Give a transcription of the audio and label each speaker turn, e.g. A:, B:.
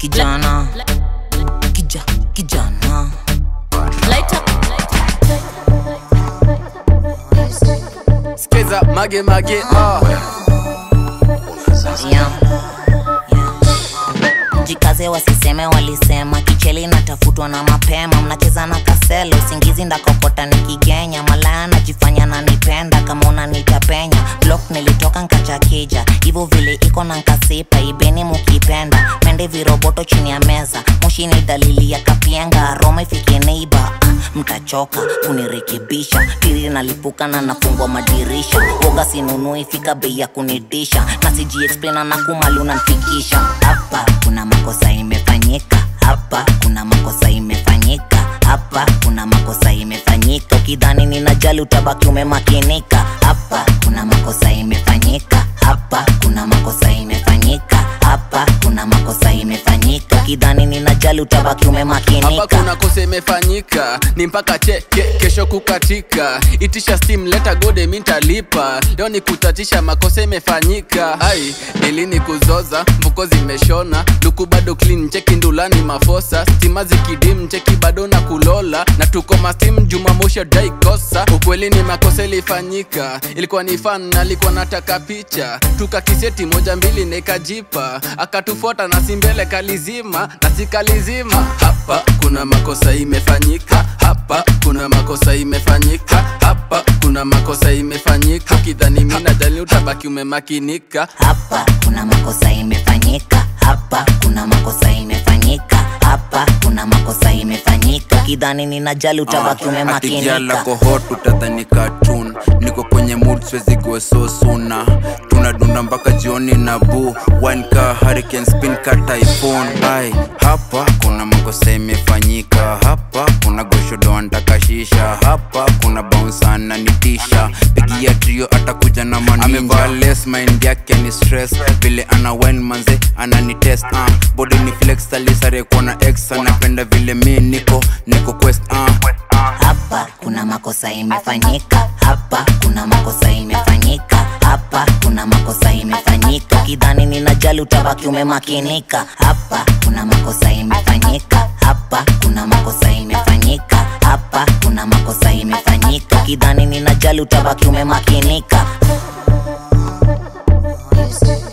A: kijana kija kijana
B: Light up.
C: Skiza mage mage ah.
A: yeah. Yeah. jikaze wasiseme walisema kicheli natafutwa na mapema mnacheza na kaselo usingizi ndakokota nikigenya malaya najifanya nanipenda kama unanitapenya blok nilitoka nkachakija hivyo vile iko na nkasipa ibeni mukipenda mende viroboto chini ya meza moshi ni dalili ya kapienga roma ifike neiba ah, mtachoka kunirekebisha tiri nalipuka na nafungwa madirisha woga sinunui fika bei ya kunidisha na sijiexplaina na kumali unanfikisha hapa kuna makosa imefanyika hapa kuna makosa imefanyika hapa kuna makosa imefanyika ukidhani ninajali utabaki umemakinika hapa kuna makosa imefanyika hapa kuna makosa imefanyika hapa kuna makosa imefanyika ukidhani ninajali utabaki
C: hapa
A: umemakinika
C: kuna kosa imefanyika ni mpaka cheke kesho kukatika itisha steam leta gode mintalipa leo ni kutatisha makosa imefanyika ai nilini kuzoza mvuko zimeshona luku bado clean cheki ndulani mafosa stima zikidim cheki bado na kulola na tuko mastim jumamoshi daikosa ukweli ni makosa ilifanyika ilikuwa ni fan alikuwa nataka picha tukakiseti moja mbili nikajipa akatufuata na simbele kalizima na sikalizima hapa kuna makosa imefanyika hapa kuna makosa imefanyika hapa kuna makosa imefanyika kidhani mina jali utabaki umemakinika
A: hapa kuna makosa imefanyika hapa kuna makosa imefanyika hapa kuna makosa imefanyika kidhani ninajali utabaki
D: atigiala
A: umemakinika
D: kohot utadhani cartoon niko kwenye mood siwezi go so suna tunadunda mpaka jioni na bu wanka hurricane spin ka typhoon ai hapa kuna makosa imefanyika hapa kuna goshodo antakashisha hapa kuna bounsana nitisha pigia trio atakuja na manamevaa les mind yake ni stress vile ana wine manze ananitest uh. body ni flex alisare kuona ex anapenda vile mi niko niko quest uh.
A: hapa kuna makosa imefanyika hapa kuna makosa imefanyika hapa kuna makosa imefanyika kidhani ninajali utabaki umemakinika hapa kuna makosa imefanyika hapa kuna makosa imefanyika hapa kuna makosa imefanyika kidhani ninajali utabaki umemakinika
E: Music.